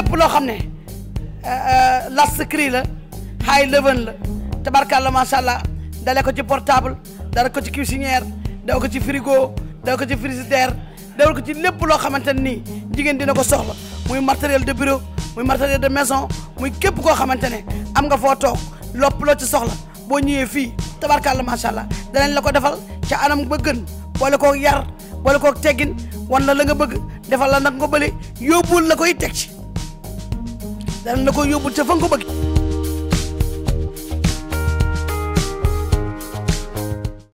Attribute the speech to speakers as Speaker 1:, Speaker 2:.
Speaker 1: lépp loo xam ne last cri la high level la tabarkàlla macha allah dale ko ci portable dale ko ci cuisinière dale ko ci frigo dale ko ci frigidaire dale ko ci lépp loo xamante ne nii jigéen dina ko soxla muy matériel de bureau muy matériel de maison muy képp koo xamante ne am nga foo toog lopp loo ci soxla boo ñëwee fii tabarkàlla macha allah danañ la ko defal ca anam ba gën boole koo yar boole koo teggin wan la la nga bëgg defal la nag nga bële yóbbul la koy teg ci danañ la ko yóbbul ca fa nga ko bëgg